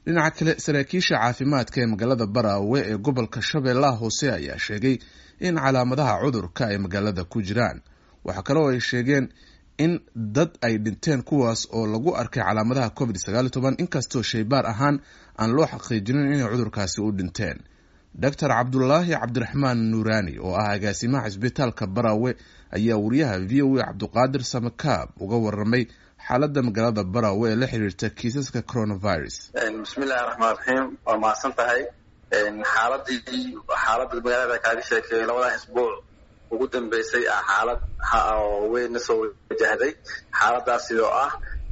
dhinaca kale saraakiisha caafimaadka ee magaalada baraawe ee gobolka shabeellaha hoose ayaa sheegay in calaamadaha cudurka ay magaalada ku jiraan waxaa kaloo ay sheegeen in dad ay dhinteen kuwaas oo lagu arkay calaamadaha covid sagaal iyo toban inkastoo shaybaar ahaan aan loo xaqiijinin inay cudurkaasi u dhinteen doctor cabdulaahi cabdiraxmaan nuuraani oo ah agaasimaha cisbitaalka baraawe ayaa wariyaha v o a cabduqaadir samakaab uga waramay xaaladda magaalada baraawe ee la xiriirta kiisaska coronavirus bismillahi raxmaan raxiim waa mahadsan tahay xaaladii xaaladda magaalada kaaga sheekeeyay labadan isbuuc ugu dambeysay ah xaalad weynna soo wajahday xaaladaas sidoo ah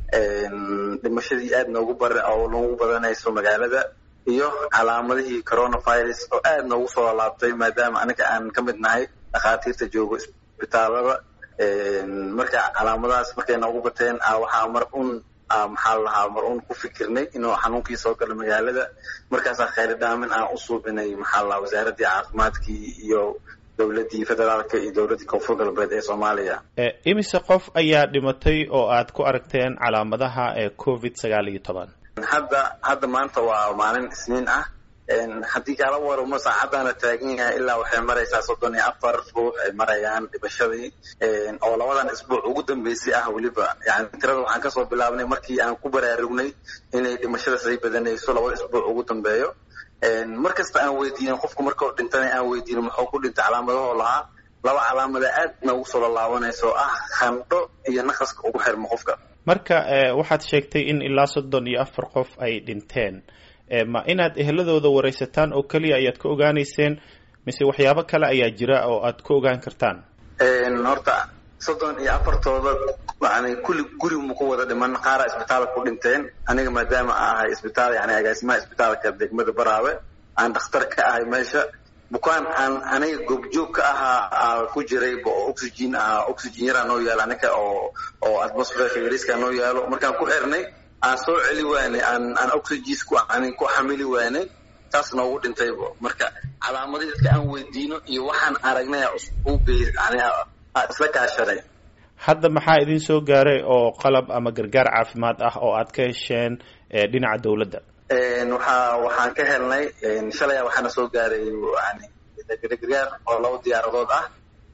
dhimashadii aad noogu bar oo noogu badanayso magaalada iyo calaamadihii coronavirus oo aad noogu soo laabtay maadaama aniga aan ka mid nahay dhakhaatiirta joogo isbitaalada marka calaamadahaas markay noogu bateen waxaa mar un maxaa lahaa mar un ku fikirnay inuu xanuunkii soo galo magaalada markaasaa khayri dhaamin aan u suubinay maxaa lahaa wasaaraddii caafimaadkii iyo dowladdii federaalka iyo dowladdii koonfur galbeed ee soomaaliya imise qof ayaa dhimatay oo aad ku aragteen calaamadaha ee covid sagaal iyo toban hadda hadda maanta waa maalin isniin ah haddii kaala waramo saacaddaana taagan yahay ilaa waxay maraysaa soddon iyo afar ruux ay marayaan dhimashadii oo labadan isbuuc ugu dambeysay ah weliba yani tirada waxaan kasoo bilaabnay markii aan ku baraarugnay inay dhimashada say badanayso labada isbuuc ugu dambeeyo mar kasta aan weydiinin qofku markao dhintana aan weydiinin muxuu ku dhintay calaamadahoo lahaa laba calaamada aad noogu soo lalaabanaysa oo ah khandho iyo naqaska ugu xirmo qofka marka waxaad sheegtay in ilaa soddon iyo afar qof ay dhinteen ma inaad eheladooda waraysataan oo keliya ayaad ka ogaanayseen mise waxyaabo kale ayaa jira oo aad ku ogaan kartaan horta soddon iyo afartooda yani kulli gurigu ma ku wada dhiman qaara isbitaalka ku dhinteen aniga maadaama a ahay isbitaal yani agaasimaha isbitaalka degmada baraawe aan dhakhtar ka ahay meesha bukaan aan aniga goobjoog ka ahaa ku jiray oo oxygen ah oxygen yaraa noo yaalo aniga oo oo atmosferka yariska noo yaalo markaan ku xirnay aan soo celi waanay aan aan oxygen ku aan ku xamili waanay taas noogu dhintaybo marka calaamadii dadka aan weydiino iyo waxaan aragnay u yani isla kaashaday hadda maxaa idin soo gaaray oo qalab ama gargaar caafimaad ah oo aad ka hesheen dhinaca dowladda waxaa waxaan ka helnay shalaya waxaana soo gaaray yani gargaar oo laba diyaaradood ah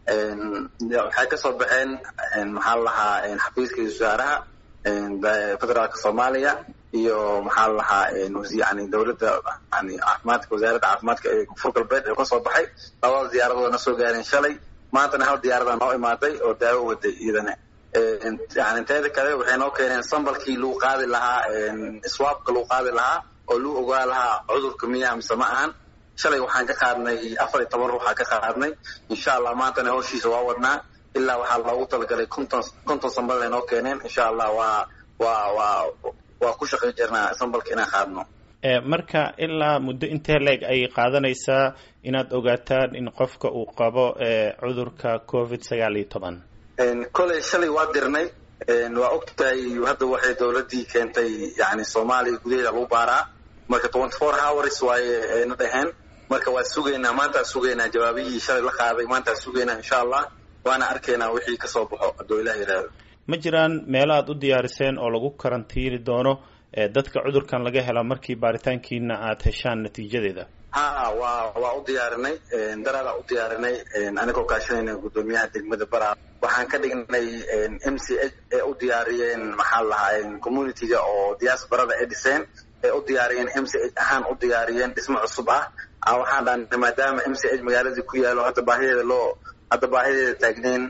waxay kasoo baxeen maxaa la lahaa xafiiska wasaaraha federaalka soomaaliya iyo maxaa la lahaa yani dowladda yani caafimaadka wasaaradda caafimaadka ee koonfur galbeed ee kasoo baxay labada diyaaradoodna soo gaareen shalay maantana hal diyaarada noo imaaday oo daawo waday iyadana yani teeda kale waxay noo keeneen sambalkii lagu qaadi lahaa swaabka lagu qaadi lahaa oo lagu ogaa lahaa cudurka miyaa mise ma ahan shalay waxaan ka qaadnay afar iyo toban ruuxaa ka qaadnay insha allah maantana hawshiisa waa wadnaa ilaa waxaa loogu talagalay konton konton sambal ay noo keeneen insha allah waa waa waa waa ku shaqay jirnaa sambalka inaan qaadno marka ilaa muddo intee leeg ayay qaadanaysaa inaad ogaataan in qofka uu qabo cudurka covid sagaal iyo toban koley shalay waa dirnay waa ogtahay hadda waxay dowladdii keentay yani soomaaliya gudaheeda lagu baaraa marka twenty four hours waaye ayna dhaheen marka waa sugaynaa maantaa sugaynaa jawaabihii shalay la qaaday maantaa sugaynaa insha allah waana arkaynaa wixii kasoo baxo hadduu ilah yidhaahdo ma jiraan meelo aad u diyaariseen oo lagu karantiini doono dadka cudurkan laga hela markii baaritaankiina aad heshaan natiijadeeda ha waa waa u diyaarinay daraadaa u diyaarinay anigoo kaashanayna guddoomiyaha degmada bara waxaan ka dhignay m c h ee u diyaariyeen maxaa lahaa communityga oo diaasbarada ay dhiseen ee u diyaariyeen m c h ahaan u diyaariyeen dhismo cusub ah waxaan dhahnay maadaama m c h magaaladii ku yaalo hadda baahideeda loo hadda baahideeda taagneyn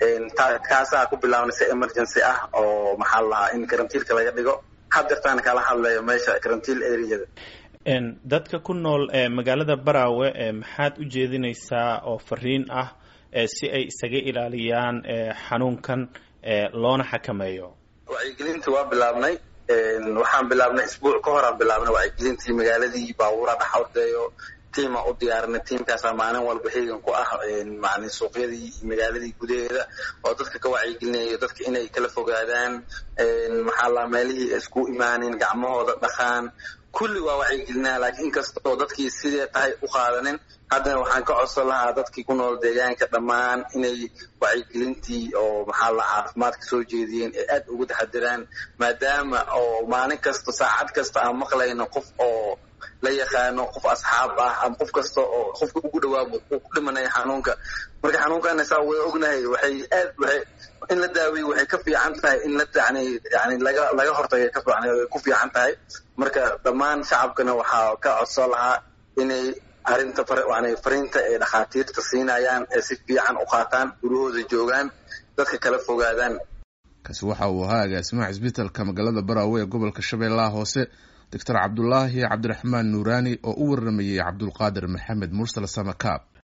kaasaa ku bilaabnay si emergency ah oo maxaa lahaa in karantiilka laga dhigo hadeertaan kala hadlayo meesha karantiil areada dadka ku nool magaalada baraawe maxaad u jeedinaysaa oo fariin ah si ay isaga ilaaliyaan xanuunkan loona xakameeyo wacyigelintii waa bilaabnay waxaan bilaabnay isbuuc ka horaan bilaabnay wacyigelintii magaaladii baabuura dhex ordayo tiima u diyaarinay tiimkaasaa maalin walba heegan ku ah mani suuqyadii magaaladii gudaheeda oo dadka ka wacyigelinayo dadka inay kala fogaadaan maxaa laa meelihii isku imaanin gacmahooda dhaqaan kulli waa wacyigelinaa laakiin inkastoo dadkii sidee tahay u qaadanin haddana waxaan ka codsan lahaa dadkii ku nool deegaanka dhammaan inay wacyigelintii oo maxaa la caafimaadka soo jeediyeen ee aad ugu taxadiraan maadaama oo maalin kasta saacad kasta aan maqlayno qof oo la yaqaano qof asxaab ah ama qof kasta oo qofka ugu dhawaabo uu ku dhimanaya xanuunka marka xanuunkaana saa wada ognahay waxay aad waxay in la daaweeyo waxay ka fiican tahay in la yani yani laga laga hortagay ka fiican ku fiican tahay marka dhammaan shacabkana waxaa ka codsan lahaa inay arrinta yani fariinta ay dhakhaatiirta siinayaan ee si fiican u qaataan gurahooda joogaan dadka kala fogaadaan kaasi waxa uu ahaa agaasimaha cisbitalka magaalada baraawe ee gobolka shabeellaha hoose doctor cabdulaahi cabdiraxmaan nuuraani oo u waramayey cabdulqaadir maxamed mursal samakaab